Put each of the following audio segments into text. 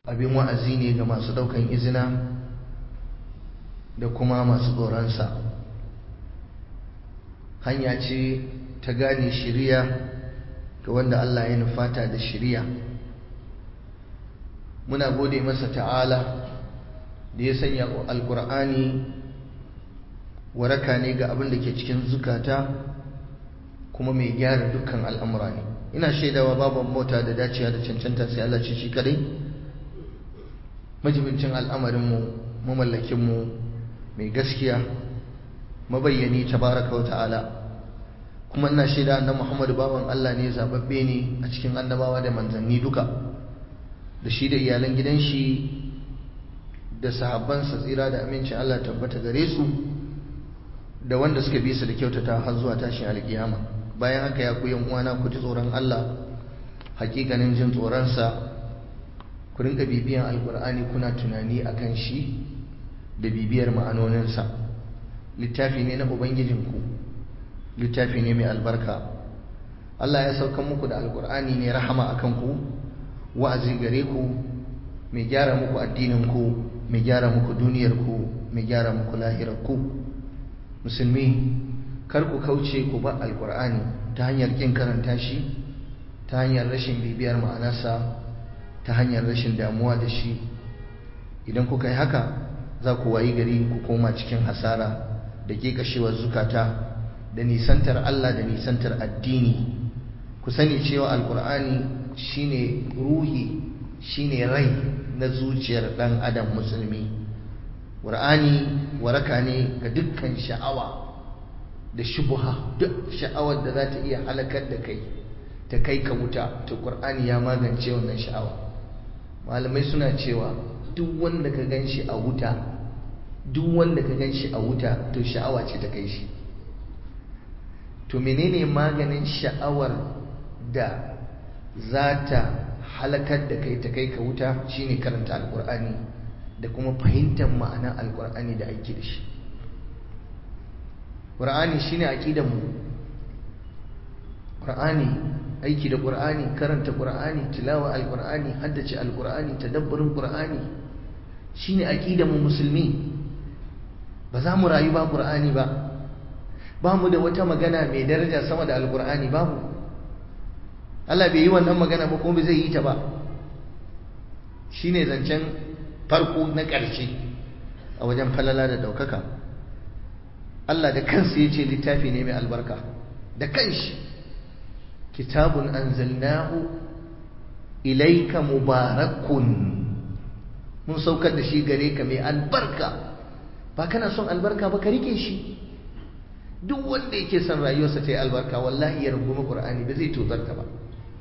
abin wa'azi ne ga masu ɗaukan izina da kuma masu tsoronsa hanya ce ta gane shiriya ga wanda Allah ya nufata da shiriya muna gode masa ta'ala da ya sanya alkur'ani waraka ne ga abin da ke cikin zukata kuma mai gyara dukkan al'amura ne ina shaidawa babu mota da dacewa da cancanta sai Allah ce shi kadai majibincin al'amarinmu mamallakinmu mai gaskiya mabayyani tabaraka wa ta'ala kuma ina shaida annabi Muhammad bawan Allah ne zababbe ne a cikin annabawa da manzanni duka da shi da iyalan gidan shi da sahabbansa tsira da amincin Allah tabbata gare su da wanda suka bi su da kyautata har zuwa tashin alkiyama bayan haka ya ku yan uwana ku ji tsoron Allah hakikanin jin tsoronsa ku rinka bibiyan alkur'ani kuna tunani akan shi da bibiyar ma'anoninsa littafi ne na ubangijinku littafi ne mai albarka Allah ya sauka muku da alkur'ani ne rahama akan ku wa'azi gare ku mai gyara muku addininku mai gyara muku duniyarku mai gyara muku lahirarku musulmi kar ku kauce ku ba alkur'ani ta hanyar kin karanta shi ta hanyar rashin bibiyar ma'anarsa ta hanyar rashin damuwa da shi idan kuka yi haka za ku wayi gari ku koma cikin hasara da kekashewar zukata da nisantar Allah da nisantar addini ku sani cewa alkur'ani shine ruhi shine rai na zuciyar dan adam musulmi qur'ani waraka ne ga dukkan sha'awa da shubuha duk sha'awar da za ta iya halakar da kai ta kai ka wuta to qur'ani ya magance wannan sha'awa malamai suna cewa duk wanda ka ganshi a wuta duk wanda ka ganshi a wuta to sha'awa ce ta kai shi to menene maganin sha'awar da za ta halakar da kai ta kai ka wuta shine karanta alkur'ani da kuma fahimtar ma'anar alkur'ani da aiki da shi ƙur'ani shine aqidar mu ƙur'ani aiki da ƙur'ani karanta ƙur'ani tilawa alƙur'ani haddace alƙur'ani tadabburin ƙur'ani shine aqidar mu musulmi ba za mu rayu ba ƙur'ani ba ba mu da wata magana mai daraja sama da alƙur'ani babu Allah bai yi wannan magana ba kuma bai zai yi ta ba shine zancen farko na ƙarshe a wajen falala da ɗaukaka Allah da kansa ya ce littafi ne mai albarka da kanshi kitabun anzalnahu ilaika mubarakun mun saukar da shi gare ka mai albarka ba kana son albarka ba ka rike shi duk wanda yake son rayuwarsa ta yi albarka wallahi ya rungumi qur'ani ba zai tozarta ba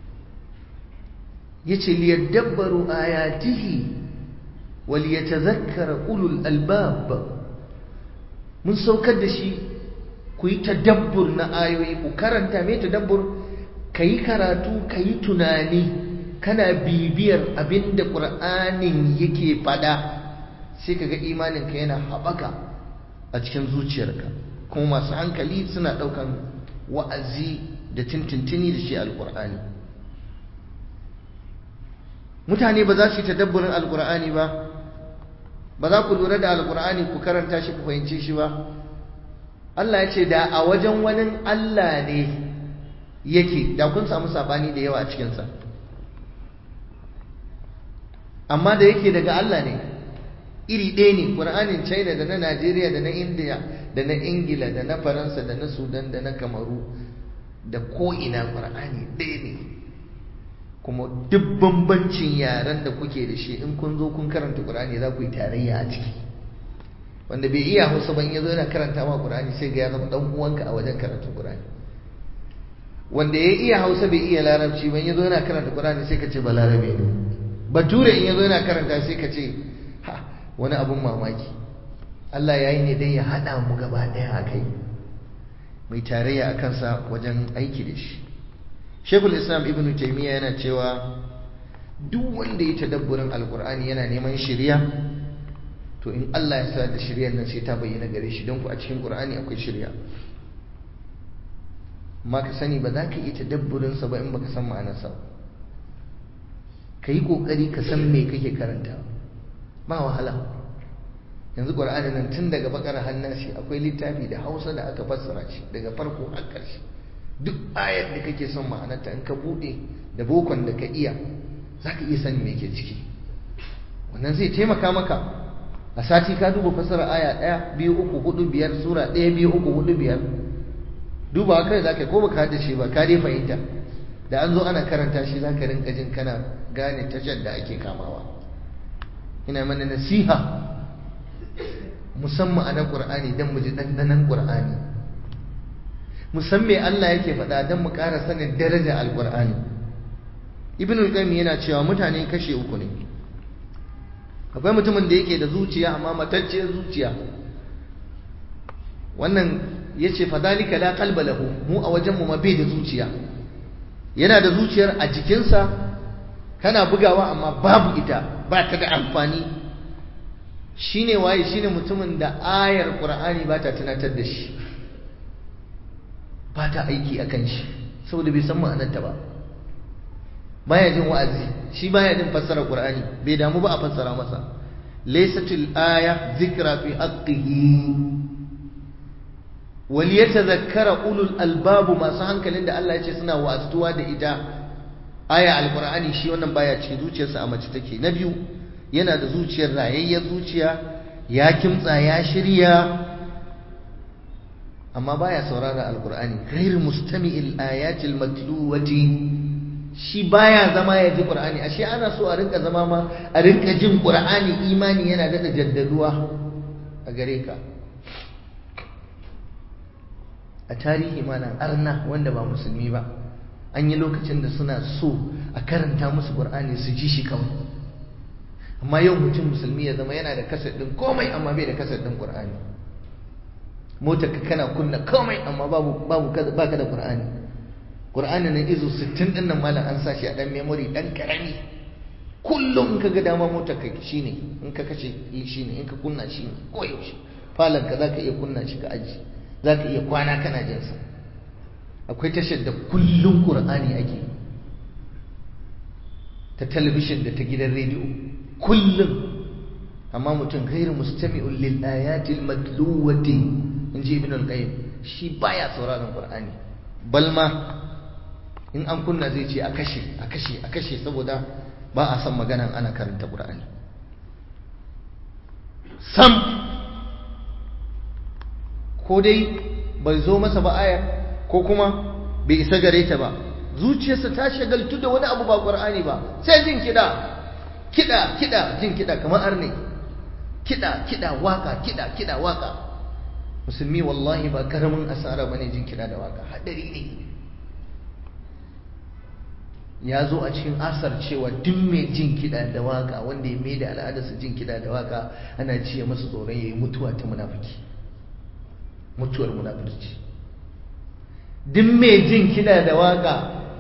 yace liyadabbaru ayatihi wal yatadhakkara ulul albab mun saukar da shi ku yi tadabbur na ayoyi ku karanta mai tadabbur ka yi karatu ka yi tunani kana bibiyar abin da ƙur'anin yake faɗa sai ka ga imaninka yana haɓaka a cikin zuciyarka kuma masu hankali suna ɗaukan wa'azi da tintintini da shi alƙur'ani mutane ba za su yi tadabburin alƙur'ani ba ba za ku lura da alƙur'ani ku karanta shi ku fahimce shi ba Allah ya ce da a wajen wani Allah ne yake da kun samu sabani da yawa a cikinsa amma da yake daga Allah ne iri ɗaya ne ƙur'anin china da na najeriya da na india da na ingila da na faransa da na sudan da na kamaru da ko'ina ƙur'ani ɗaya ne kuma duk bambancin yaren da kuke da shi in kun zo kun karanta ƙur'ani za ku yi tarayya a ciki wanda bai iya hausa ban ya zo yana karanta ma ƙur'ani sai ga ya zama ɗan uwanka a wajen karatun ƙur'ani wanda ya iya hausa bai iya larabci ban ya zo yana karanta ƙur'ani sai ka ce ba larabe ne bature in ya zo yana karanta sai ka ce ha wani abun mamaki Allah ya yi ne dai ya haɗa mu gaba ɗaya a kai mai tarayya a kansa wajen aiki da shi shekul islam ibn taimiyya yana cewa duk wanda ya tadabburin alkur'ani yana neman shirya to in Allah ya sa da shiryar nan sai ta bayyana gare shi don ku a cikin qur'ani akwai shirya amma ka sani ba za ka iya tadabburin sa ba in baka san ma'anarsa ka yi ƙoƙari ka san me kake karanta ba wahala yanzu ƙwar'ani nan tun daga bakar hannun shi akwai littafi da hausa da aka fassara shi daga farko har ƙarshe duk ayar da kake son ma'anarta in ka buɗe da bokon da ka iya za ka iya sani me ke ciki wannan zai taimaka maka a sati ka duba fassara aya ɗaya biyu uku hudu biyar sura ɗaya biyu uku hudu biyar duba kai za ka ko baka haddace ba ka dai fahimta da an zo ana karanta shi za ka rinka jin kana gane tashar da ake kamawa ina mana nasiha musamman a na ƙur'ani don mu ji ɗanɗanon ƙur'ani musamman Allah yake faɗa don mu ƙara sanin daraja alƙur'ani ibn al-qayyim yana cewa mutane kashe uku ne akwai mutumin da yake da zuciya amma matacciyar zuciya wannan yace fadalika la qalba lahu mu a wajen mu ma bai da zuciya yana da zuciyar a jikinsa kana bugawa amma babu ita ba ta da amfani shine waye shine mutumin da ayar qur'ani ba ta tunatar da shi ba ta aiki akan shi saboda bai san ma'anarta ba baya jin wa'azi shi baya jin fassara qur'ani bai damu ba a fassara masa laysatul aya zikra fi haqqihi wal yatadhakkara ulul albab masu hankalin da Allah ya ce suna wa'azuwa da ita aya alqur'ani shi wannan baya cikin zuciyarsa a mace take na biyu yana da zuciyar rayayyar zuciya ya kimtsa ya shirya amma baya saurara alqur'ani ghairu mustami'il ayatil matluwati shi baya zama ya ji qur'ani ashe ana so a rinka zama ma a rinka jin qur'ani imani yana da jaddaduwa a gare ka a tarihi mana arna wanda ba musulmi ba an yi lokacin da suna so a karanta musu qur'ani su ji shi kawai amma yau mutum musulmi ya zama yana da kasar din komai amma bai da kasar din qur'ani motar ka kana kunna komai amma babu babu baka da qur'ani qur'ani nan izo 60 din nan malam an sashi a dan memory dan karami kullum in ka ga dama motar ka shine in ka kace shine in ka kunna shine ko yaushe falon ka zaka iya kunna shi ka aji zaka iya kwana kana jin sa akwai tashar da kullum qur'ani ake ta talabishin da ta gidan rediyo kullum amma mutum gairu mustami'un lil ayatil matluwati inji ibn al-qayyim shi baya sauraron qur'ani balma in an kunna zai ce a kashe a kashe a kashe saboda ba a san maganan ana karanta qur'ani sam ko dai bai zo masa ba aya ko kuma bai isa gare ta ba zuciyarsa ta shagaltu da wani abu ba qur'ani ba sai jin kiɗa kiɗa kiɗa jin kiɗa kamar arne kiɗa kiɗa waka kiɗa kiɗa waka musulmi wallahi ba karamin asara bane jin kiɗa da waka hadari ne ya zo a cikin asar cewa duk mai jin kiɗa da waka wanda ya mai da al'adarsa jin kiɗa da waka ana ciye masa tsoron ya yi mutuwa ta munafiki mutuwar munafurci duk mai jin kiɗa da waka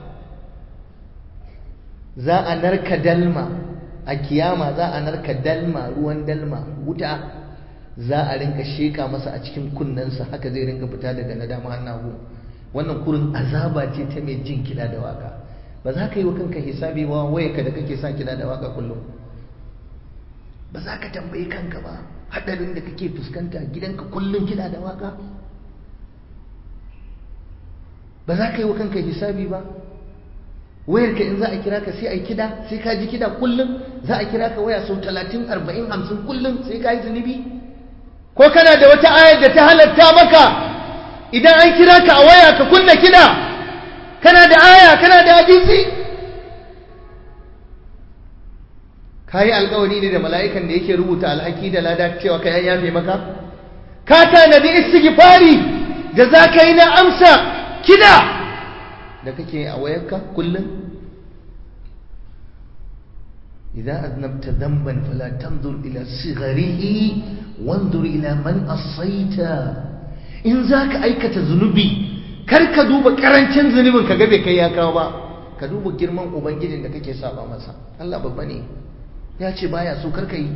za a narka dalma a kiyama za a narka dalma ruwan dalma wuta za a rinka sheka masa a cikin kunnensa haka zai rinka fita daga na dama hannahu wannan kurin azaba ce ta mai jin kiɗa da waka ba za ka yi wa kanka hisabi ba wayarka da kake sa kiɗa da waka kullum ba za ka tambayi kanka ba haɗarin da kake fuskanta gidanka kullum kiɗa da waka ba za ka yi wa kanka hisabi ba wayarka in za a kira ka sai a yi kida sai ka ji kida kullum za a kira ka waya sau talatin arba'in hamsin kullum sai ka yi zunubi ko kana da wata ayar da ta halatta maka idan an kira ka a waya ka kunna kida kana da aya kana da hadisi ka yi alkawari ne da mala'ikan da yake rubuta alhaki da lada cewa ka yan yafe maka ka tanadi istighfari da za ka yi na amsa kida da kake a wayarka kullum idan aznabta dhanban fala tanzur ila sigharihi wanzur ila man asaita in zaka aikata zunubi kar ka duba karancin zunubin ka ga bai kai ya kawo ba ka duba girman ubangijin da kake saba masa Allah babba ne ya ce baya so kar ka yi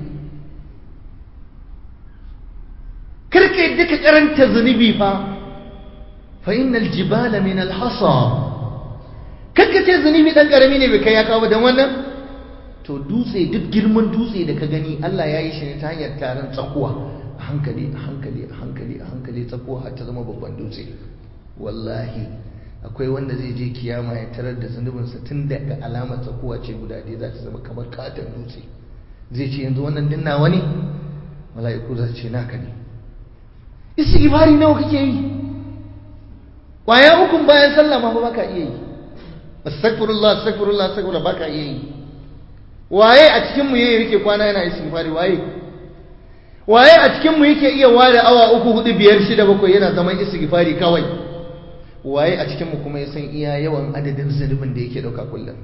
kar ka yadda ka karanta zunubi fa fa innal jibala min al hasa kakka ce zunubi dan karami ne bai kai ya kawo ba dan wannan to dutse duk girman dutse da ka gani Allah ya yi shi ne ta hanyar taron tsakuwa a hankali a hankali a hankali a hankali tsakuwa har ta zama babban dutse wallahi akwai wanda zai je kiyama ya tarar da zunubinsa tun daga alamar tsakuwa ce guda ɗaya za ta zama kamar katon dutse zai ce yanzu wannan dinna wani mala'iku za su ce naka ne istighfari nawa kake yi kwaya ukun bayan sallah ma ba ka iya yi astaghfirullah astaghfirullah astaghfirullah ba ka iya yi waye a cikin mu yake kwana yana istighfari waye waye a cikin mu yake iya ware awa uku hudu biyar shida bakwai yana zaman istighfari kawai waye a cikin mu kuma ya san iya yawan adadin zunubin da yake dauka kullum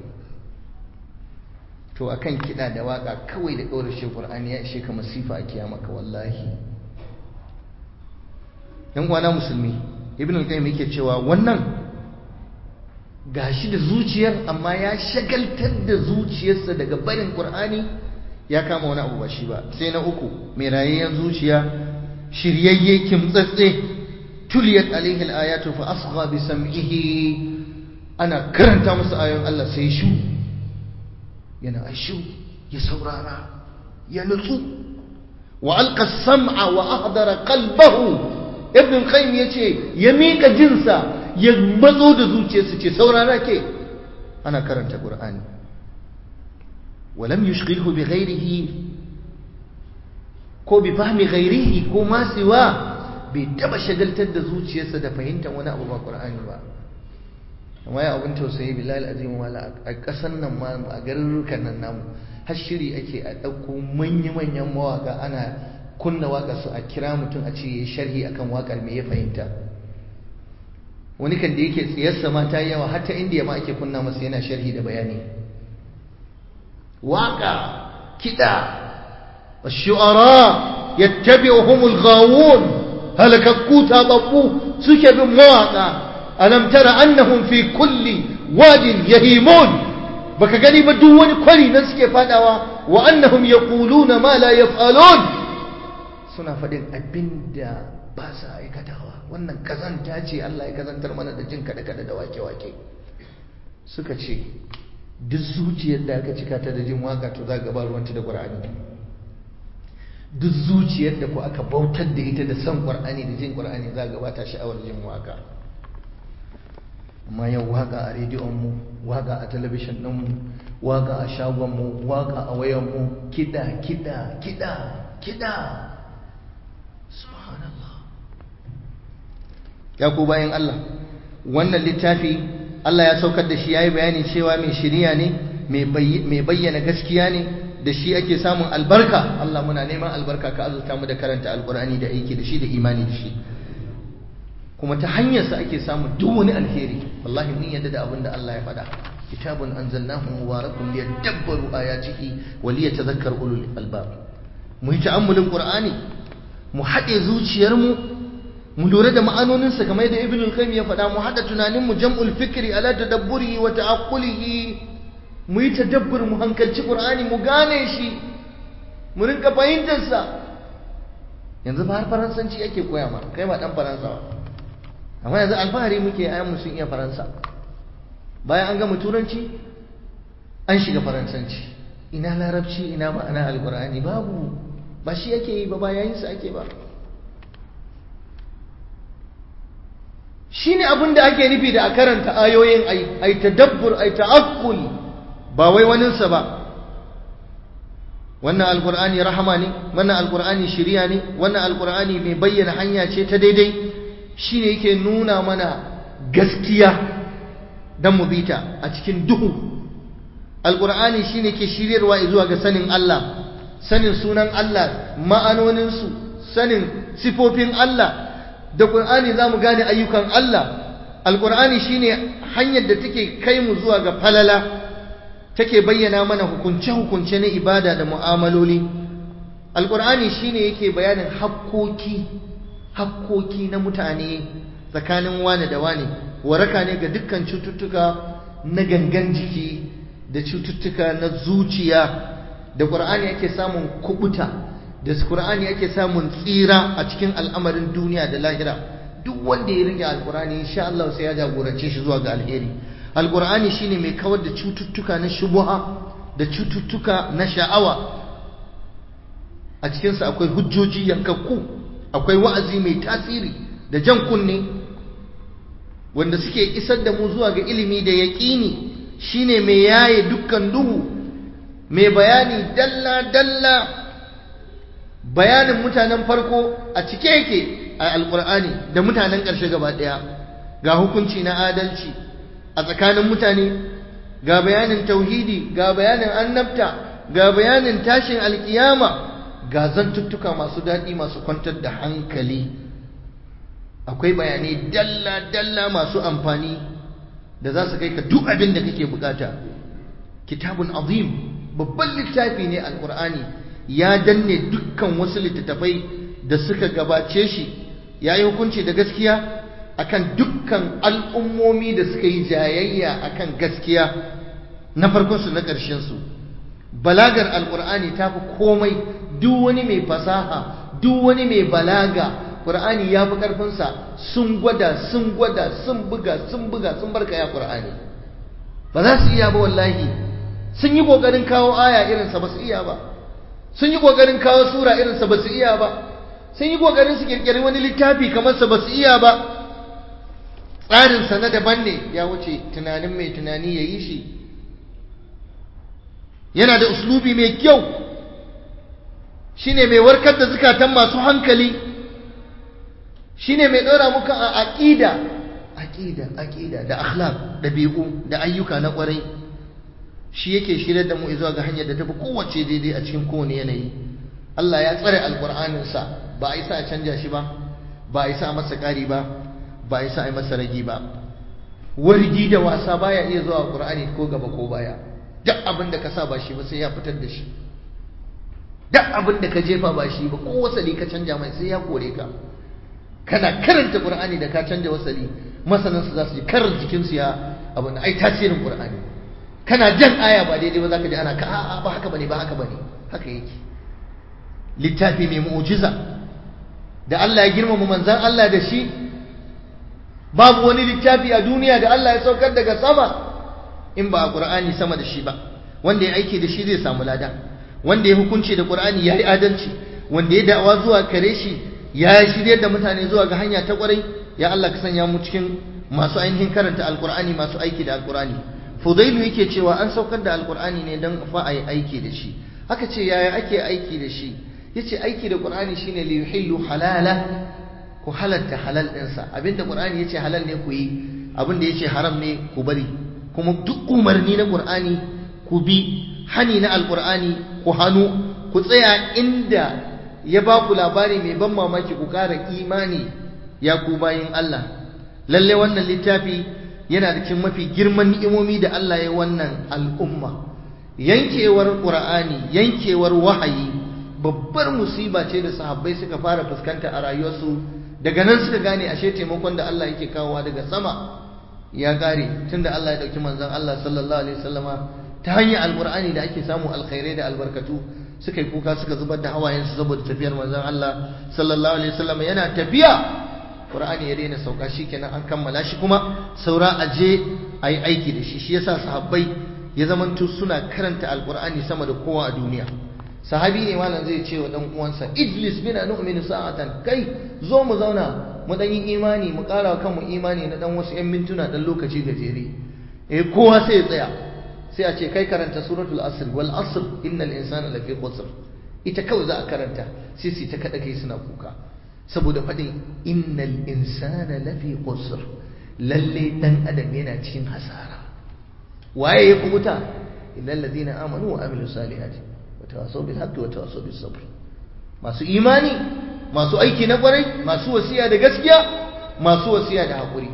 to akan kiɗa da waka kawai da ɗora shi Qur'ani ya ishe ka masifa a kiyama ka wallahi yan uwana musulmi ibn al-qayyim yake cewa wannan gashi da zuciyar amma ya shagaltar da zuciyarsa daga barin Qur'ani ya kama wani abu ba shi ba sai na uku mai rayayyen zuciya shiryayye kimtsatse tuliyat alaihi al-ayatu fa asgha bi sam'ihi ana karanta musu ayoyin Allah sai shu yana ashu ya saurara ya nutsu wa alqa sam'a wa ahdara qalbahu ibn qayyim yace ya mika jinsa ya matso da zuciyarsa ce saurara ke ana karanta qur'ani walam yushghilhu bi ghairihi ko bi fahmi ghairihi ko ma siwa bai taba shagaltar da zuciyarsa da fahimtar wani abu ba qur'ani ba amma ya abin tausayi bilal azim wala a kasan nan ma a garurukan nan namu har shiri ake a ɗauko manya-manyan mawaka ana kunna waƙar su a kira mutum a ce ya sharhi akan waƙar me ya fahimta wani kan da yake tsiyarsa ma ta yawa har ta indiya ma ake kunna masa yana sharhi da bayani waƙa kiɗa الشعراء يتبعهم الغاوون هلككو تاببو سكب مواقع ألم تر أنهم في كل واد يهيمون baka gani ba duk wani kwari nan suke fadawa wa annahum yaquluna ma la yaf'alun suna faɗin abinda ba sa aikatawa wannan kazanta ce Allah ya kazantar mana da jin kada kada da wake wake suka ce duk zuciyar da aka cika ta da jin waka to za ga ba ruwanta da Qur'ani duk zuciyar da ku aka bautar da ita da san Qur'ani da jin Qur'ani za ga ba ta sha'awar jin waka amma yau waka a rediyonmu waka a talabishin ɗinmu waka a shagonmu waka a wayanmu kiɗa kiɗa kiɗa kiɗa subhanallah ya ku bayan Allah wannan littafi Allah ya saukar da shi ya yi bayani cewa mai shiriya ne mai bayyana gaskiya ne da shi ake samun albarka Allah muna neman albarka ka azurta mu da karanta alkur'ani da aiki da shi da imani da shi kuma ta hanyarsa ake samun duk wani alheri wallahi mun yadda da abin da Allah ya faɗa kitabun anzalnahu mubarakun liyadabbaru ayatihi wa liyatadhakkar ulul albab mu yi ta'ammulin qur'ani mu haɗe zuciyarmu mu lura da ma'anoninsa kamar da ibn al-qayyim ya faɗa mu haɗa tunanin mu jam'ul fikri ala tadabburihi wa ta'aqqulihi mu yi tadabbur mu hankalci qur'ani mu gane shi mu rinka fahimtar sa yanzu ba har faransanci ake koya ma kai ba dan faransa ba amma yanzu alfahari muke ayan sun iya faransa bayan an gama turanci an shiga faransanci ina larabci ina ma'ana alkur'ani babu ba shi yake yi ba ba yayin sa ake ba shine abin da ake nufi da a karanta ayoyin ai ai tadabbur ai ta'akkul ba wai waninsa ba wannan alkur'ani rahama ne wannan alkur'ani shiriya ne wannan alkur'ani mai bayyana hanya ce ta daidai shi ne yake nuna mana gaskiya don mu bita a cikin duhu alƙur'ani shi ne ke shiryarwa zuwa ga sanin Allah sanin sunan Allah ma'anoninsu sanin sifofin Allah da ƙur'ani za mu gane ayyukan Allah alƙur'ani shi ne hanyar da take kai mu zuwa ga falala take bayyana mana hukunce-hukunce na ibada da mu'amaloli alƙur'ani shi ne yake bayanin hakkoki hakkoki na mutane tsakanin wane da wane waraka ne ga dukkan cututtuka na gangan jiki da cututtuka na zuciya da ƙur'ani ake samun kubuta da ƙur'ani ake samun tsira a cikin al'amarin duniya da lahira duk wanda ya rike alƙur'ani insha Allah sai ya jagorance shi zuwa ga alheri alƙur'ani shine mai kawar da cututtuka na shubuha da cututtuka na sha'awa a cikinsa akwai hujjoji yankakku akwai wa'azi mai tasiri da jan kunne wanda suke isar da mu zuwa ga ilimi da yaƙini shine mai yaye dukkan duhu mai bayani dalla-dalla bayanin mutanen farko a cike yake a alkur'ani da mutanen ƙarshe gaba ɗaya ga hukunci na adalci a tsakanin mutane ga bayanin tauhidi ga bayanin annabta ga bayanin tashin alkiyama ga zantuttuka masu daɗi masu kwantar da hankali akwai bayanai dalla-dalla masu amfani da za su kai ka duk abin da kake bukata kitabun azim babban littafi ne alkur'ani ya danne dukkan wasu littattafai da suka gabace shi ya yi hukunci da gaskiya akan dukkan al'ummomi da suka yi jayayya akan gaskiya na farkonsu na ƙarshensu balagar alkur'ani ta fi komai duk wani mai fasaha duk wani mai balaga ƙur'ani ya fi ƙarfinsa sun gwada sun gwada sun buga sun buga sun barka ya ƙur'ani ba za su iya ba wallahi sun yi ƙoƙarin kawo aya irinsa ba su iya ba sun yi ƙoƙarin kawo sura irinsa ba su iya ba sun yi ƙoƙarin su ƙirƙiri wani littafi kamar sa ba su iya ba tsarinsa na daban ne ya wuce tunanin mai tunani ya yi shi yana da uslubi mai kyau shine mai warkar da zukatan masu hankali shine mai ɗora muka a aƙida aƙida aƙida da akhlaq ɗabi'u da ayyuka na ƙwarai shi yake shirya da mu zuwa ga hanyar da tafi kowace daidai a cikin kowane yanayi Allah ya tsare alƙur'aninsa ba a isa a canja shi ba ba a isa a masa ƙari ba ba a isa a yi masa ragi ba wargi da wasa baya iya zuwa ƙur'ani ko gaba ko baya duk abin da ka sa ba shi ba sai ya fitar da shi duk abin da ka jefa ba shi ba ko wasali ka canja mai sai ya kore ka kana karanta qur'ani da ka canja wasali masanan su za su ji karar jikin su ya abin ai tasirin qur'ani kana jan aya ba daidai ba zaka ji ana ka a'a ba haka bane ba haka bane haka yake littafi mai mu'jiza da Allah ya girmama manzon Allah da shi babu wani littafi a duniya da Allah ya saukar daga sama in ba a ƙur'ani sama da shi ba wanda ya aiki da shi zai samu lada wanda ya hukunci da ƙur'ani ya yi adalci wanda ya da'awa zuwa kare shi ya shirya da mutane zuwa ga hanya ta ƙwarai ya Allah ka sanya mu cikin masu ainihin karanta alƙur'ani masu aiki da alƙur'ani fudailu yake cewa an saukar da alƙur'ani ne don fa a yi aiki da shi aka ce yaya ake aiki da shi yace aiki da ƙur'ani shine li yuhillu halala ku halatta halal ɗinsa abinda ƙur'ani yace halal ne ku yi abinda yace haram ne ku bari kuma duk umarni na ƙur'ani ku bi hani na alƙur'ani ku hannu ku tsaya inda ya ba ku labari mai ban mamaki ku ƙara imani ya ku bayin Allah lalle wannan littafi yana da cikin mafi girman ni'imomi da Allah ya wannan al'umma yankewar ƙur'ani yankewar wahayi babbar musiba ce da sahabbai suka fara fuskanta a rayuwarsu daga nan suka gane ashe taimakon da Allah yake kawowa daga sama ya kare tunda Allah ya dauki manzon Allah sallallahu alaihi wasallama ta hanyar alqur'ani da ake samu alkhairai da albarkatu suka yi kuka suka zubar da hawayen su saboda tafiyar manzon Allah sallallahu alaihi wasallama yana tafiya qur'ani ya daina sauka shikenan an kammala shi kuma saura aje ayi aiki da shi shi yasa sahabbai ya zamanto suna karanta alqur'ani sama da kowa a duniya sahabi ne malam zai ce wa dan uwansa ijlis bina nu'minu sa'atan kai zo mu zauna mu dan yi imani mu ƙara kanmu imani na dan wasu 'yan mintuna dan lokaci gajere eh kowa sai ya tsaya sai a ce kai karanta suratul asr wal asr innal insana lafi khusr ita kawai za a karanta sai su ta kada kai suna kuka saboda faɗin innal insana lafi khusr lalle dan adam yana cikin hasara waye ya kubuta illal ladina amanu wa amilus salihati wa tawasaw bil haqqi wa tawasaw bis sabr masu imani masu aiki na kwarai masu wasiya da gaskiya masu wasiya da haƙuri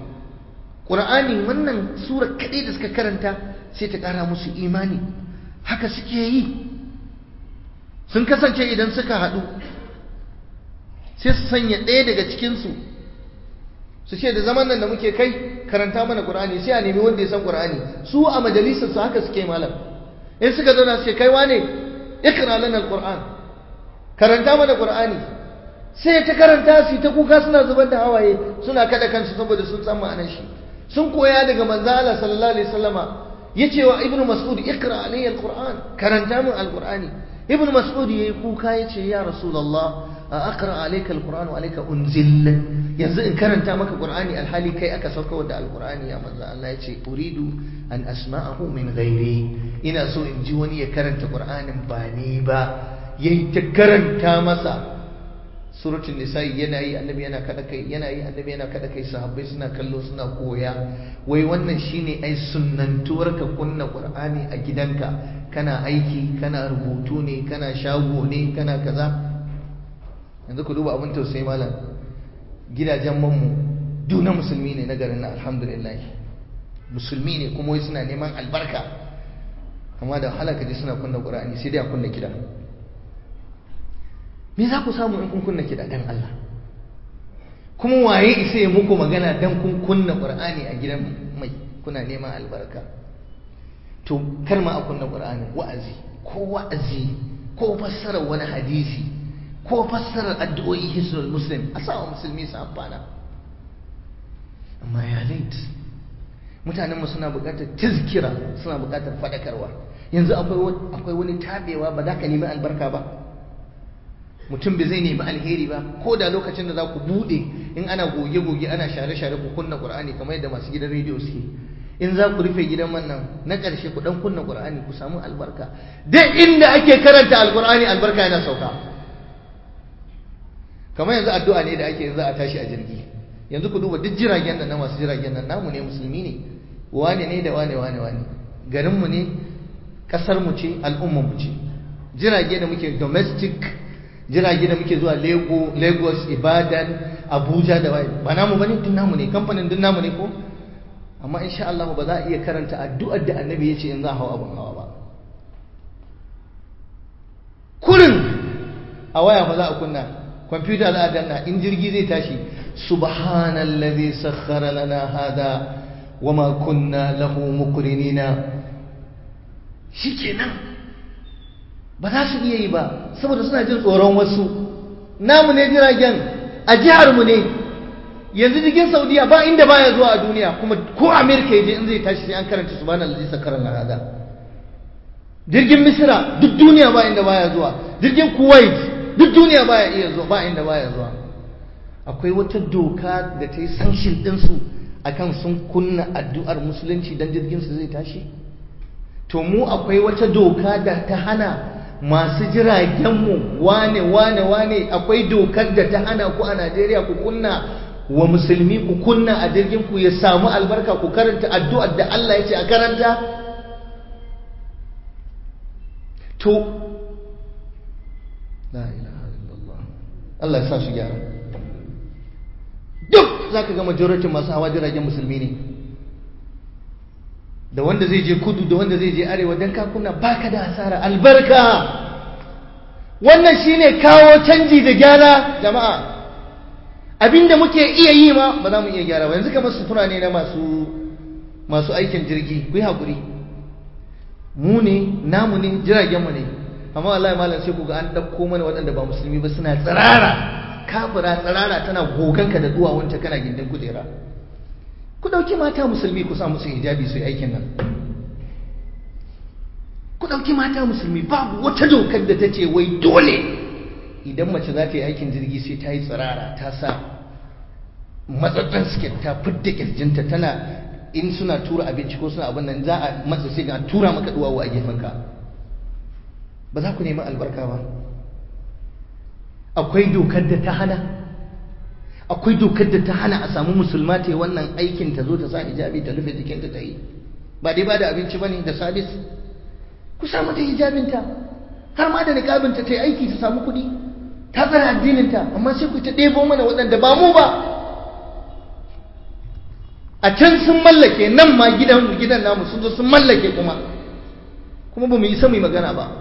ƙur'ani wannan sura kaɗai da suka karanta sai ta ƙara musu imani haka suke yi sun kasance idan suka haɗu sai su sanya ɗaya daga cikinsu su ce da zaman nan da muke kai karanta mana ƙur'ani sai a nemi wanda ya san ƙur'ani su a majalisar su haka suke malam in suka zauna su ce kai wane ikra lana alquran karanta mana ƙur'ani sai ta karanta su ta kuka suna zubar da hawaye suna kada kansu saboda sun san ma'anar shi sun koya daga manzo Allah sallallahu alaihi wasallama yace wa ibnu mas'ud ikra alayya alquran karanta min alqurani ibnu mas'ud yayi kuka yace ya rasulullah a aqra alayka alquran wa alayka unzil yanzu in karanta maka qur'ani alhali kai aka sauka da alqurani ya manzo Allah yace uridu an asma'ahu min ghairi ina so in ji wani ya karanta qur'anin ba ni ba yayi ta karanta masa suratul nisa'i yana yi annabi yana kada kai yana yi annabi yana kada kai sahabbai suna kallo suna koya wai wannan shine ai sunnantuwar ka kunna qur'ani a gidanka kana aiki kana rubutu ne kana shago ne kana kaza yanzu ku duba abin tausayi malam gidajen manmu duna musulmi ne na garin nan alhamdulillah musulmi ne kuma wai suna neman albarka amma da halaka ji suna kunna qur'ani sai dai a kunna kiɗa me za ku samu in kun kunna kiɗa dan Allah kuma waye isa ya muku magana dan kun kunna qur'ani a gidan mai kuna neman albarka to kar ma a kunna qur'ani wa'azi ko wa'azi ko fassarar wani hadisi ko fassarar addu'o'i hisnul muslim a sa musulmi su amfana amma ya lait mutanenmu suna buƙatar tizkira suna buƙatar faɗakarwa yanzu akwai wani tabewa ba za ka nemi albarka ba mutum bai zai nemi alheri ba ko da lokacin da za ku buɗe in ana goge-goge ana share-share ku kunna ƙur'ani kamar yadda masu gidan rediyo suke in za ku rufe gidan wannan na ƙarshe ku ɗan kunna ƙur'ani ku samu albarka duk inda ake karanta alƙur'ani albarka yana sauka kamar yanzu addu'a ne da ake yanzu a tashi a jirgi yanzu ku duba duk jiragen nan na masu jiragen nan namu ne musulmi ne wane ne da wane wane wane garinmu ne kasar mu ce al'ummar mu ce jirage da muke domestic jirage da muke zuwa lagos ibadan abuja da waye ba namu bane duk namu ne kamfanin duk namu ne ko amma insha Allah ba za a iya karanta addu'ar da annabi ya ce in za a hawa abin hawa ba kurin a waya ba za a kunna kwamfuta za a danna in jirgi zai tashi subhanallazi sakhkhara lana hada wama kunna lahu muqrinina shikenan ba za su iya yi ba saboda suna jin tsoron wasu namu ne jiragen a jihar mu ne yanzu jirgin saudiya ba inda baya zuwa a duniya kuma ko amerika yaje in zai tashi sai an karanta subhanallazi sakhkhara lana hada jirgin misira duk duniya ba inda baya zuwa jirgin kuwait duk duniya baya iya zuwa ba inda baya zuwa akwai wata doka da ta yi sanction ɗinsu akan sun kunna addu'ar musulunci don jirgin su zai tashi to mu akwai wata doka da ta hana masu jiragenmu wane wane wane akwai dokar da ta hana ku a Najeriya ku kunna wa musulmi ku kunna a jirgin ku ya samu albarka ku karanta addu'ar da Allah ya ce a karanta to la ilaha illallah Allah ya sa su gyara duk zaka ga majority masu hawa jiragen musulmi ne da wanda zai je kudu da wanda zai je arewa dan ka kunna baka da hasara albarka wannan shine kawo canji da gyara jama'a abinda muke iya yi ma ba za mu iya gyara ba yanzu kamar sutura ne na masu masu aikin jirgi ku yi haƙuri mu ne namu ne jiragenmu ne amma wallahi malam sai ku ga an ɗauko mana waɗanda ba musulmi ba suna tsirara kafira tsirara tana goganka da duwawunta kana gindin kujera ku ɗauki mata musulmi ku sa musu hijabi su yi aikin nan ku ɗauki mata musulmi babu wata dokar da ta ce wai dole idan mace za ta yi aikin jirgi sai ta yi tsirara ta sa matsatsen siket ta fidda kirjinta tana in suna tura abinci ko suna abin nan za a matsa sai ga tura maka duwawu a gefenka ba za ku nemi albarka ba akwai dokar da ta hana akwai dokar da ta hana a samu musulma ta yi wannan aikin ta zo ta sa hijabi ta rufe jikinta ta yi ba dai ba da abinci ba ne da sabis ku samu ta hijabinta har ma da niƙabinta ta yi aiki ta samu kuɗi ta tsara addininta amma sai ku ta ɗebo mana waɗanda ba mu ba a can sun mallake nan ma gidan gidan namu sun zo sun mallake kuma kuma ba mu yi mu magana ba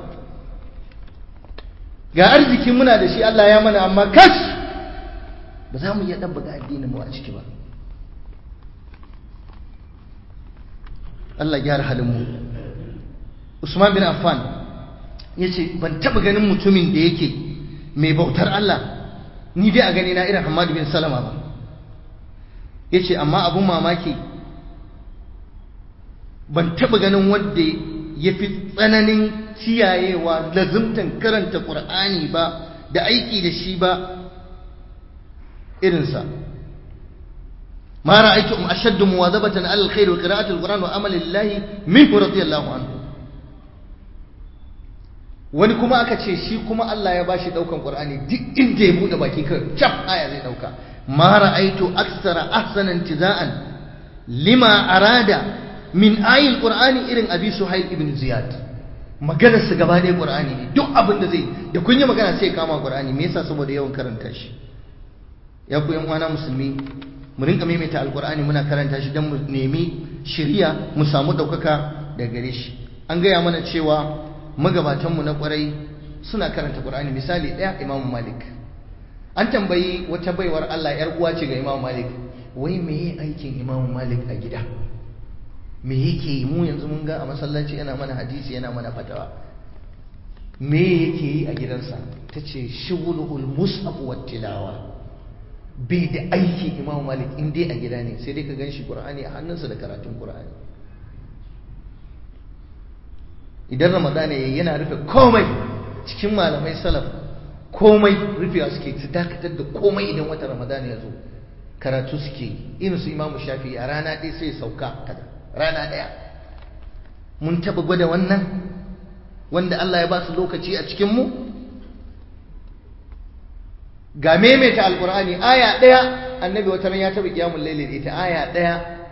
ga arziki muna da shi Allah ya mana amma kash ba za mu iya ɗabbaga addinin mu a ciki ba Allah gyara halin mu Usman bin Affan ya ce ban taɓa ganin mutumin da yake mai bautar Allah ni dai a gani na irin Hamadu bin Salama ba ya ce amma abun mamaki ban taba ganin wanda ya fi tsananin kiyayewa lazimtan karanta qur'ani ba da aiki da shi ba irinsa ما رأيتم أشد مواظبة على الخير وقراءة القرآن وعمل الله منه رضي الله عنه wani kuma aka ce shi kuma Allah ya bashi daukan Qur'ani duk inda ya bude baki kan cap aya zai dauka ma ra'aitu aksara ahsana intiza'an lima arada min ayil Qur'ani irin Abi Suhail ibn Ziyad maganar su gaba ɗaya Qur'ani ne duk abin da zai da kun yi magana sai kama Qur'ani me yasa saboda yawan karanta shi ya ku yan uwana musulmi mu rinka maimaita alkur'ani muna karanta shi don mu nemi shiriya mu samu ɗaukaka da gare shi an gaya mana cewa magabatanmu na ƙwarai suna karanta ƙur'ani misali ɗaya imamu malik an tambayi wata baiwar allah yar uwa ce ga imamu malik wai me yi aikin imamu malik a gida me yake yi mu yanzu mun ga a masallaci yana mana hadisi yana mana fatawa me yake yi a gidansa ta ce shugulul mus'ab wa tilawa bai da aiki imamu malik in dai a gida ne sai dai ka gan shi ƙur'ani a hannunsa da karatun ƙur'ani idan ramadana ya yana rufe komai cikin malamai salaf komai rufewa suke su dakatar da komai idan wata ramadana ya zo karatu suke irin su imamu shafi a rana ɗaya sai sauka kada rana ɗaya mun taɓa gwada wannan wanda Allah ya ba su lokaci a cikinmu ga maimaita alkur'ani aya ɗaya annabi wata ran ya taɓa kiyamun laili da ita aya ɗaya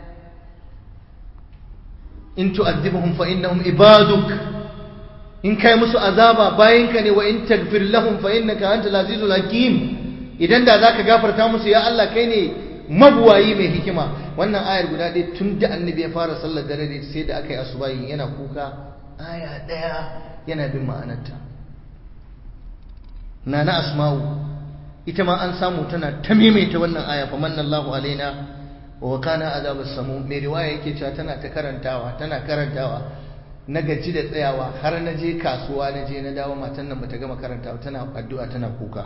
in tu'adhibhum fa innahum ibaduk in kai musu azaba bayinka ne wa in tagfir lahum fa innaka antal azizul hakim idan da zaka gafarta musu ya Allah kai ne mabuwayi mai hikima wannan ayar guda ɗaya tun da annabi ya fara sallar dare da sai da aka yi asubahi yana kuka aya ɗaya yana bin ma'anarta nana asma'u ita ma an samu tana ta maimaita wannan aya fa manna Allahu alaina wa kana azabus samu mai riwaya yake cewa tana ta karantawa tana karantawa na gaji da tsayawa har na je kasuwa na je na dawo matan nan bata gama karantawa tana addu'a tana kuka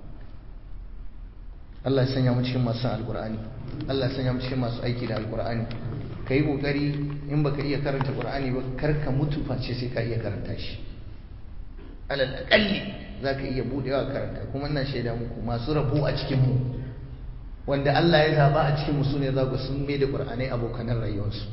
Allah ya sanya mu cikin masu alqur'ani Allah ya sanya mu cikin masu aiki da alqur'ani kai kokari in baka iya karanta qur'ani ba kar ka mutu face sai ka iya karanta shi alal aqalli zaka iya budewa karanta kuma ina shaida muku masu rabo a cikin mu wanda Allah ya zaba a cikin mu sune zaku sun mai da qur'anai abokanan rayuwarsu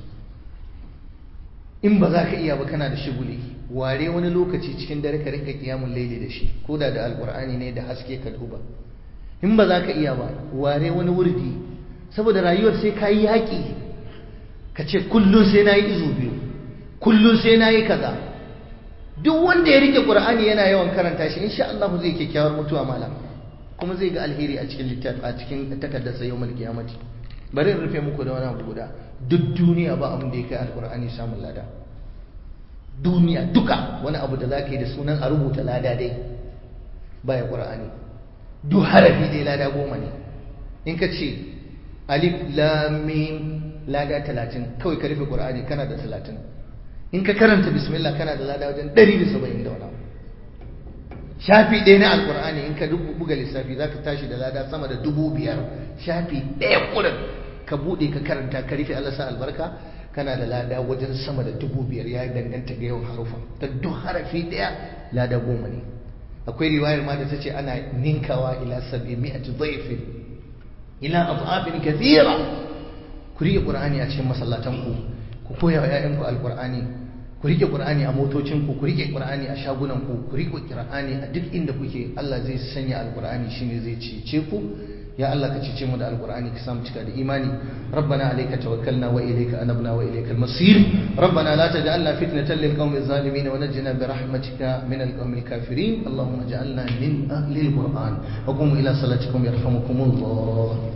in ba za ka iya ba kana da shiguli ware wani lokaci cikin dare ka rinka kiyamun laili da shi ko da da alqur'ani ne da haske ka duba in ba za ka iya ba ware wani wurdi saboda rayuwar sai ka yi yaƙi ka ce kullum sai na yi izu biyu kullum sai na yi kaza duk wanda ya rike ƙur'ani yana yawan karanta shi insha Allah zai kyakkyawar mutuwa malam kuma zai ga alheri a cikin littafi a cikin takardar sa yawmal qiyamati bari in rufe muku da wani abu guda duk duniya ba abin da ya kai alƙur'ani samun lada duniya duka wani abu da za ka yi da sunan a rubuta lada dai baya ƙur'ani duk harafi dai lada goma ne in ka ce alif lamim lada talatin kawai ka rufe ƙur'ani kana da talatin in ka karanta bismillah kana da lada wajen ɗari da saba'in da wani shafi ɗaya na alƙur'ani in ka buga lissafi za ka tashi da lada sama da dubu biyar shafi ɗaya ƙurin ka buɗe ka karanta ka rufe Allah sa albarka kana da lada wajen sama da dubu biyar ya danganta ga yawan harufa ta duk harafi ɗaya lada goma ne akwai riwayar ma da ta ce ana ninkawa ila sabi mi'ati dhaifin ila adhafin kathira ku rike qur'ani a cikin masallatan ku ku koya wa ƴaƴan ku alqur'ani ku rike qur'ani a motocin ku ku rike qur'ani a shagunan ku ku rike qur'ani a duk inda kuke Allah zai sanya alqur'ani shine zai cece ku ya Allah ka cece mu da alqur'ani ka samu cika da imani rabbana alayka tawakkalna wa ilayka anabna wa ilayka al-masir rabbana la taj'alna fitnatan lil qawmi adh-dhalimin wa najjina bi rahmatika min al-qawmi al-kafirin allahumma ij'alna min ahli al-qur'an wa qum ila salatikum yarhamukumullah